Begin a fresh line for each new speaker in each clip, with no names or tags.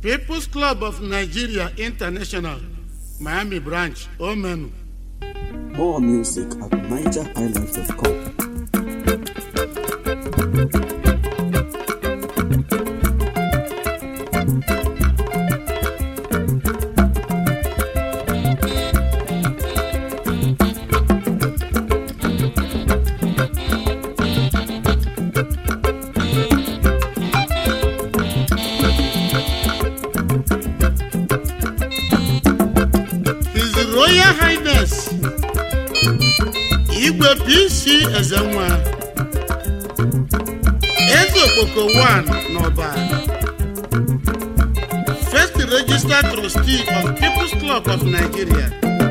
People's Club of Nigeria International, Miami Branch, Omenu.
More music at nigerhighlife.com.
His Royal Highness Igwe PC Ezenwa Eze Okpoko 1 n'Ọba First Registered Trustee of People's Club of Nigeria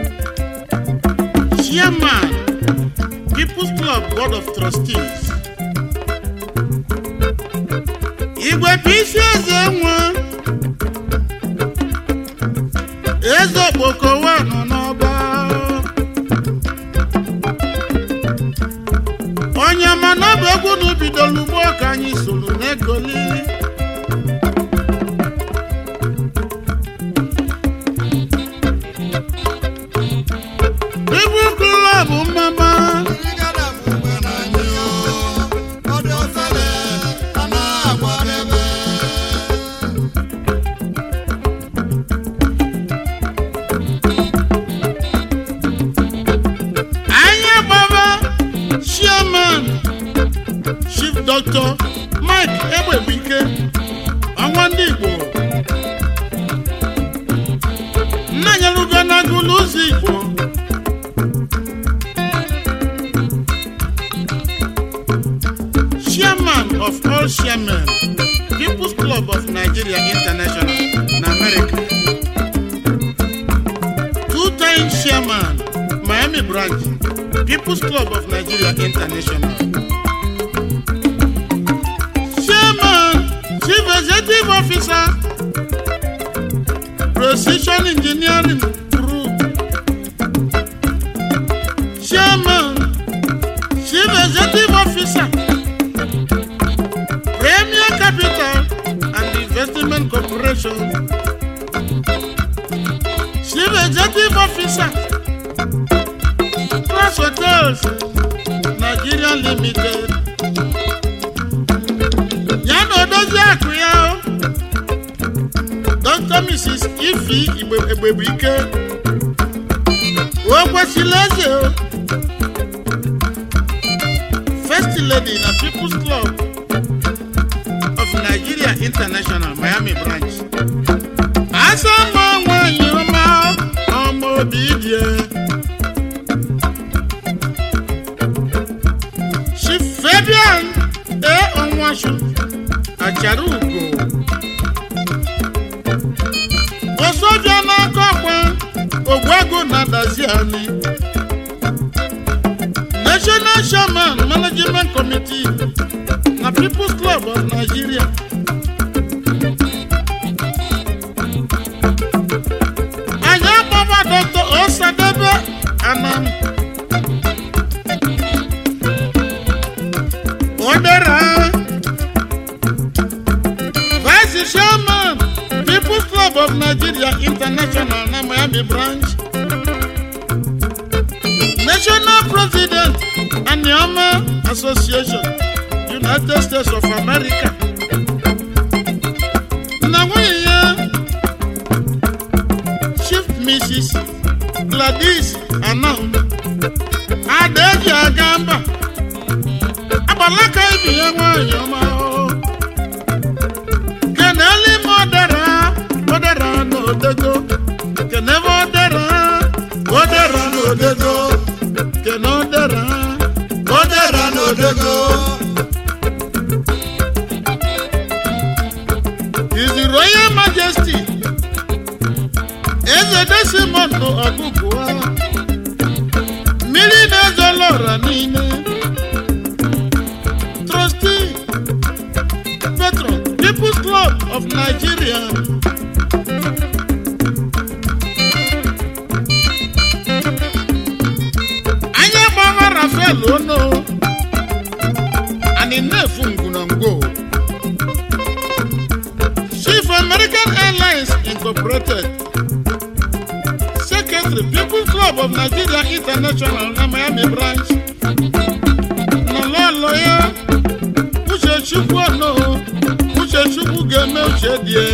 Chairman People's Club Board of Trustees Igwe PC Ezenwa eze okpoko wa nọ n'ọba onye mana ọ bụ egwu na ubidoro ugbo ka anyị soro n'egoli ibu klọb mmama anyị gbaba chairman chief dr mike egbebuike ọnwa ndị igbo nna nyelugo n'agụ n'ụzọ igbo chairman of all chairmen people's club of nigeria international na america two-time chairman miami branch people's club of nigeria international chairman chief executive officer precision engineering group chairman chief executive officer premier capital and investment corporation chief executive officer Class Hotels Nigeria Limited ya na odozi akụ ya o Dr. Mrs. Ifi Igbe- Egbebuike o kwesịrị eze o First Lady na People's Club of Nigeria International Miami Branch asa mma nwanyị ọma ọma obi die Chief Fabian A. Onwashu Achara Ugo Osoja n'aka ọkwa Ogwego na Daziani National Chairman Management Committee na People's Club of Nigeria anyị agbaba Dr. Osadebe Anam Odera Vice Chairman People's Club of Nigeria International na Miami Branch National President Anioma Association United States of America na nwunye ya Chief Mrs. Gladys Anam Adaeji aga mba agbalaka ibi ya nwanyị ọma o. keneli m odera odera na odego kenebe odera odera na odego kene odera odera na odego His Royal Majesty Eze Desmond Ọgụgụa mmiri na-ezola ọra niile trustee patron people's club of nigeria anyị gbara rafael ono anyị na-efu ngwunangwo chief american airlines incorporated secretary people's club of nigeria international na miami branch nọlọlọ ya uchechukwu ọnụ uchechukwu ga-eme uche die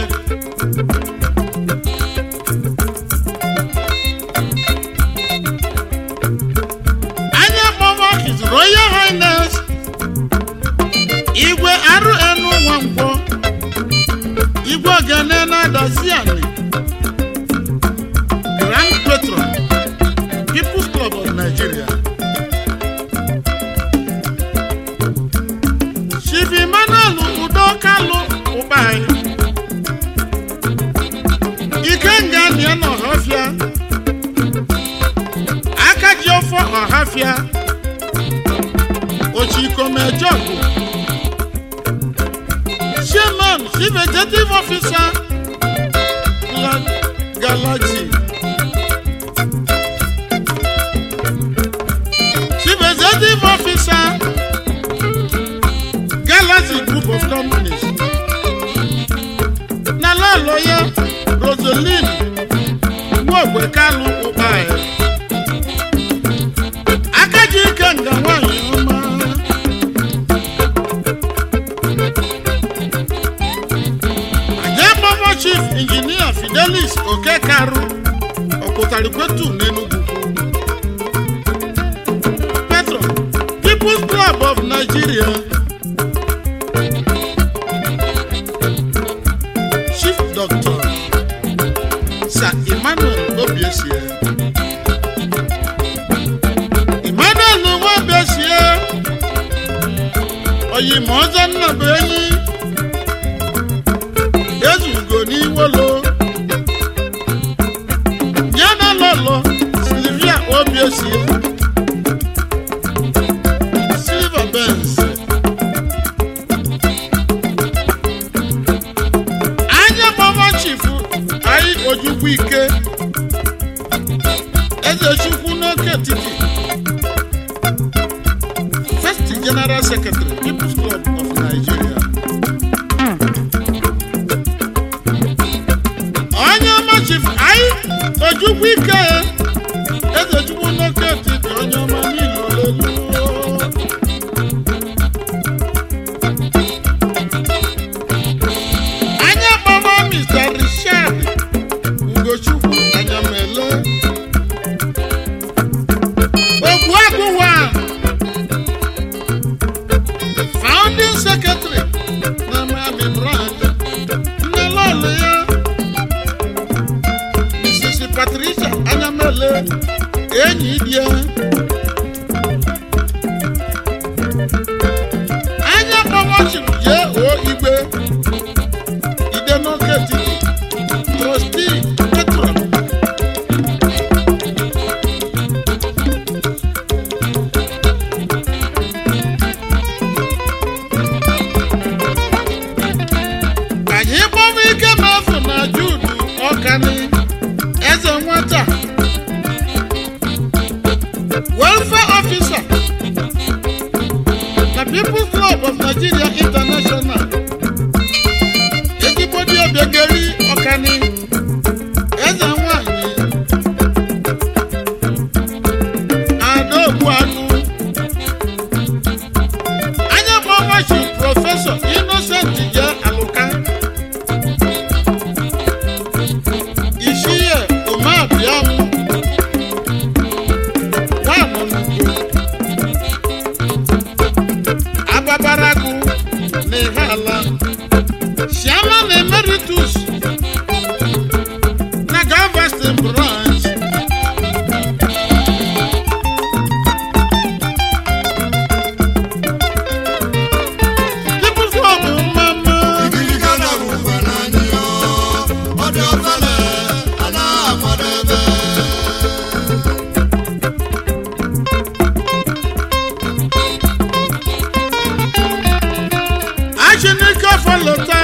anya kpọmọ his royal highness igwe rn nwankwọ igwe ogene na-adazi ani grand patron people's club of nigeria chief emmanuel udo kalu ụkpai ikenga nia na ọhafịa aka ji ọfọ ọhafịa ochikomejogu chairman chief executive officer La- galaxy chief executive officer galaxy group of companies na lọlọya rosaline nwogwe kalu ụkpai akaji ike nga nwanyị ọma Ajababa chief engineer Fidelis Okekaru Ọ̀pụtarikwetu n'Enugu. Petro People's Club of Nigeria. Chief Doctor Sir Emmanuel Obiesie. Emmanuel Obiesie. Oyimọzọ Nnabuenyi ezugo n'iwolo yana lọlọ silvia obiesie silver benz anya mama chifu anyị ojukwu ike eze chukwu n'oke etiti first general secretary people's club of nigeria onye ọma chief anyị ojukwu ike eze chukwu n'oke etiti onye ọma niile olelu anya mama mr richard ugochukwu anyamele ogbu agụwa founding secretary na miami branch nne lọlụ ya Mrs. Patricia Anyamele enyi die anya kpọmọchiri jee o igwe ide n'oke etiti trọstii petron anyị gbọmọ ike mefu na judu ọkani eze nwata welfare officer na people's club of nigeria international ezigbo dị obiageri ọkani eze nwanyị adaogbuagụ anya gbawachi prọfesọ innocent je alụka Ishiye Umabiam Nwamunugu Ababaragu N'ihala Chairman Emeritus na Galveston branch People's Club Mama
Igiliga na rumba na nyo, ọdị ọfele, anaghị amadebe.
Achinike Falota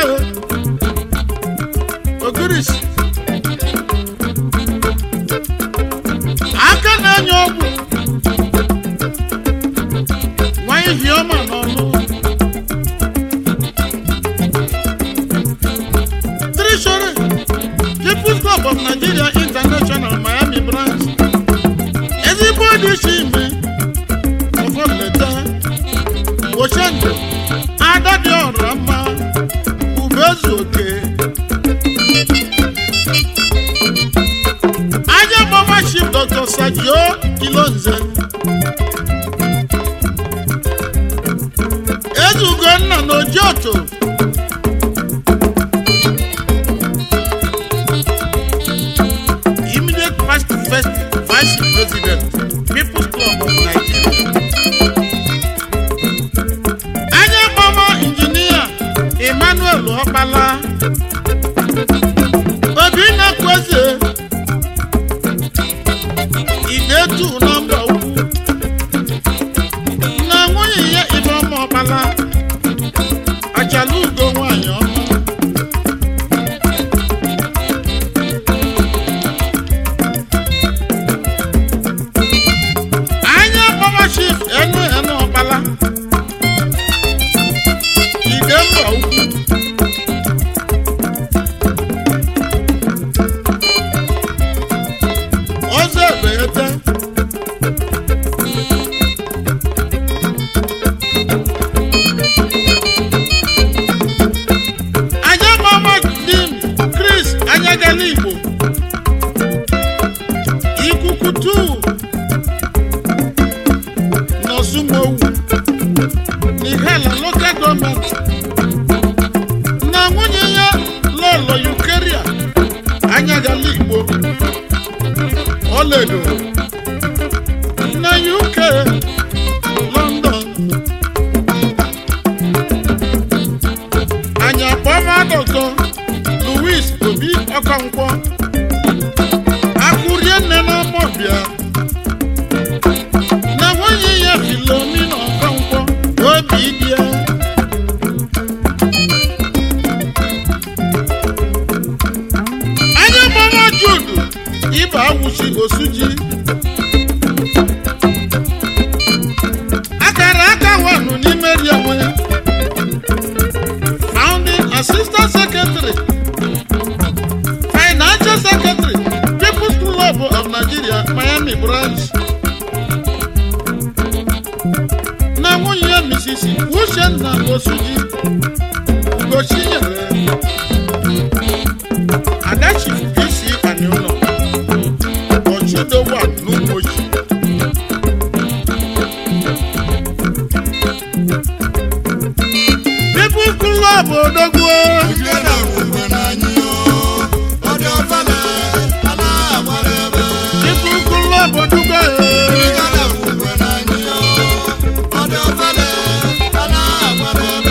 Ogiris aka na-enye ọgwụ nwa ihi ọma n'ọnụ Treasury People's Club of Nigeria International Miami branch ezigbo dị iche ime ọfọleta ochendo ada dị ọra mma ubezu oke anya gbama chief dr sajio kilonze ezugonna na ojioto immediate past first vice president people's club of nigeria anya gbama injinia emmanuel ọkpala obinna kweze idetu nọmba ukwu na nwunye ya ibeọma ọkpala achala ugo nwanyị ọma anya gbama chief enu enu ọkpala ide mba ukwu ọzọ ebeghete anya mama dim chris anyagala igbo ikuku tu n'osumowu n'ihala local gọọmenti na nwunye ya lọlọ yukeria anyagala igbo ọlaedo na uk london anya kpọma dọkọ louis obi ọkọnkwọ akụrie nne n'ọmọbịa na nwunye ya filomina ọkọnkwọ obi bịa anya gbama judu ịba awụchi osuji akara aka wanụ n'ime rienwe founding assistant secretary financial secretary people's club of nigeria miami branch na nwunye ya mrs uchenna osuji ugochinyere adachi isi aniụlọ ọchụdowa n'ụmụochi people club odogwu
Ugere ngwugwe n'anyị o, ọ dị ofele, ala agbara ebe.
people club odugbo
Ugere ngwugwe n'anyị o, ọ dị ofele, ala agbara ebe.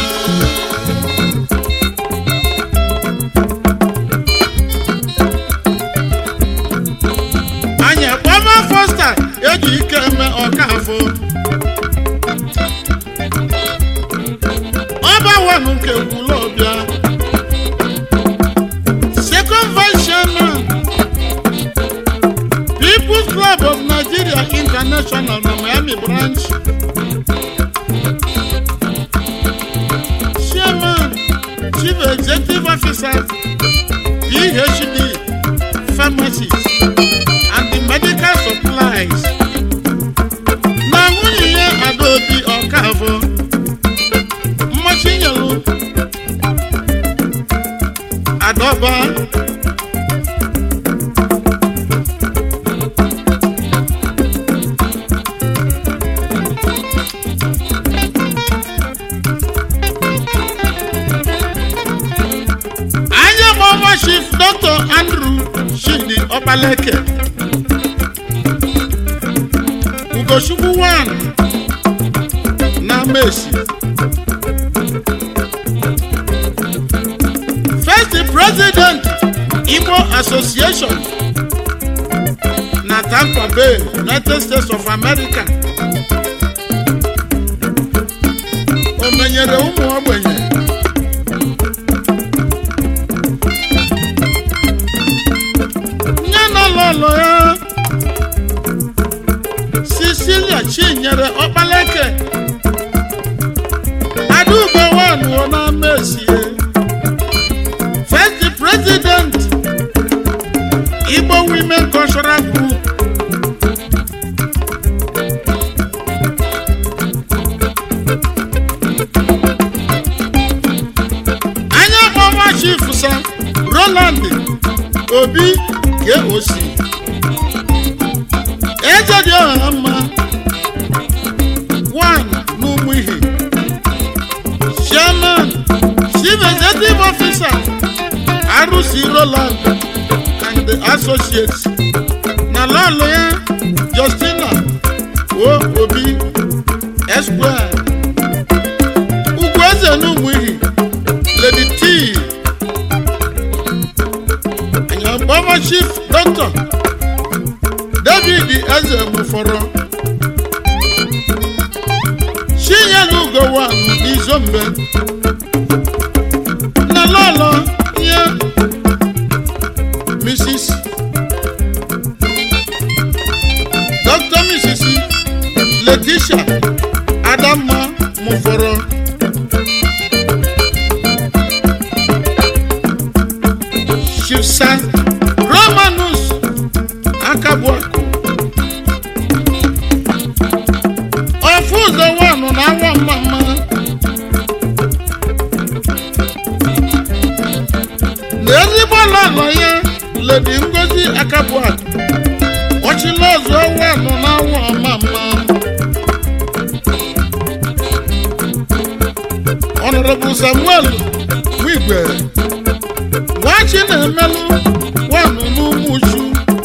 anya kpọma fosta eji ike eme ọkafọ ọbawanụ nke kwulọbịa second vice chairman people's club of nigeria international na miami branch chairman chief executive officer phd pharmacies and the medical supplies. na nwunye ya adaobi ọkafọ mmachi nyelu adọba anya gbọma chief dr andrew shindi ọkpaleke ugochukwu 1 na mesi first president igbo association na tampa bay united states of america o menyere ụmụ ogbenye nye na lọlọ ya cecilia chinyere ọkpaleke adaugo wanụọ na mesie first president women cultural group anya ọnwa chief sa roland obi koc eze dị ọha mma one n'ụmụ ihe chairman chief executive officer rc roland and the associates na lọlụ ya justina o obi esquire ugwu eze n'ụmụ ihe lady t anyababa chief doctor david eze mụfọrọ chinyere ugowa n'izombe na lọlọ ya mrs dr mrs letitia adamma mụfọrọ shifsa romanus akabuaku ofu ụzọ wanụ na awa mmamma na ezigbo lọlọ ya ledi ngozi akabuaku ọchịla ọzọ wanụ na awa ọmamma honorable samuel wigwe nwachi na-emelụ wanụ n'ụmụ uchu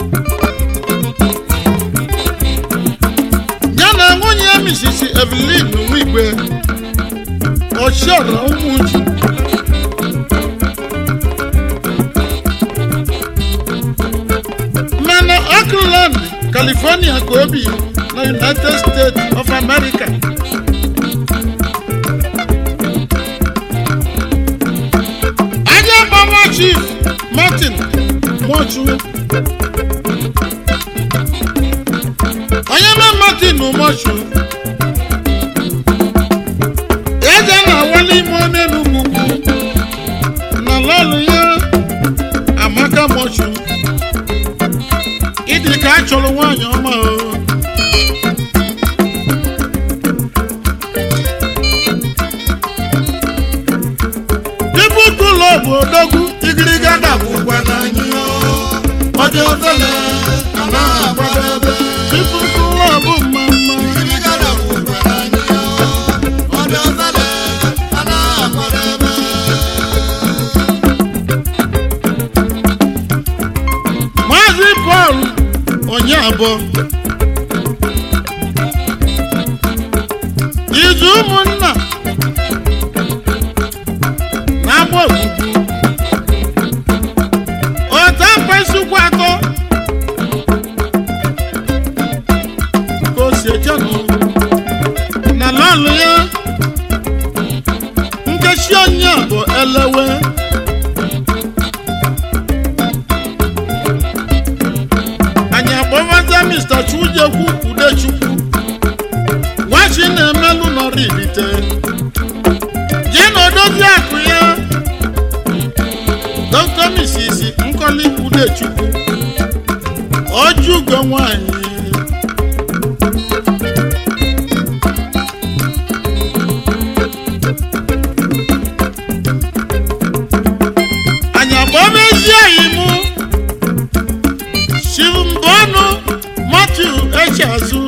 ya na nwunye ya misisi evelyn nwigwe ọchiọra ụmụ uchu mana oakland california ka obi na united states of america aja gbama chief martin mochu onye ma martin mochu eze na-awali ime onye n'ugwu na lọlụ ya amaka mochu ịdị ka a chọrọ nwaanyị ọma o ibu ụlọ bụ odogwu igiriga
Ụgwa n'anyị o, ọ dị ofele, a na-akwadebe.
ibu ụlọ bụ mmamma
Kirigara bụ ụgwa n'anyị o, ọ dị ofele, a na-akwadebe.
maazị pọl onye abụọ izu ụmụnna na-agba ogbugbu ọta mkpesukwu atọ ka o si eche n'ụlọ na lọlụ ya nkechi onye bụ elewe anyị akpọbaza mr chujekwu udechukwu nwachi na-emelụ nọrọ ibite ji na odozi akụ ya dr mrs nkọli udechukwu ojugo nwanyị anyị akpọba ezi oyi mụ Simbonu Matthew Echeazụ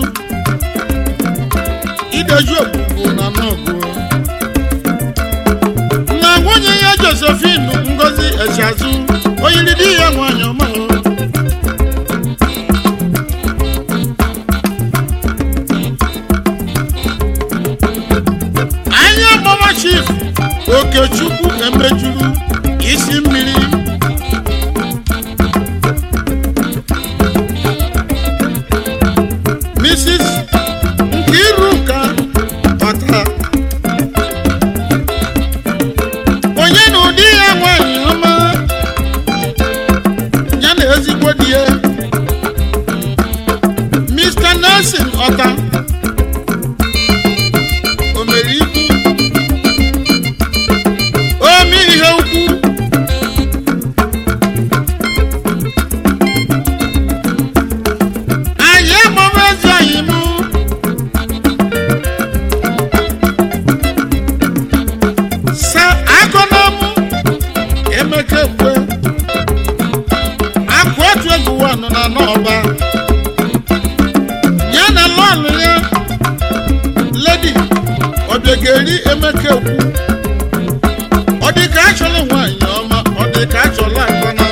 ideju ogbugbu na n'ọgụ na nwunye ya Josephine Ngozi Echeazụ oyiri di ya nwanyị ọma o. anya mama chief Okechukwu emejuru isi mmiri Mrs. Nkiruka Ọta onye na ụdị ya nwanyị ọma ya na ezigbo di ya Mr. Nelson Ọta o mere ikwu ome ihe ukwu ọba ya na lọọlụ ya ledi ọbịageri emeka ekwu ọ dị ka achọla nwaanyị ọma ọ dị ka achọla akpana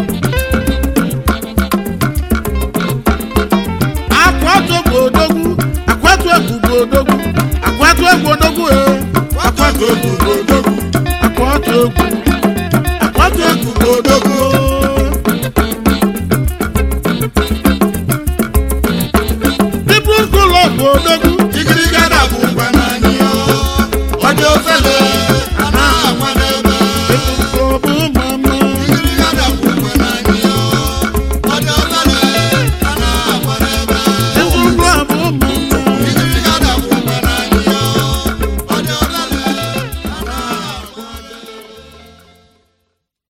akwatu bụ odogwu akwatu egwu bụ odogwu akwatu egwu odogwu e
akwatu egwu bụ odogwu
akwatu egwu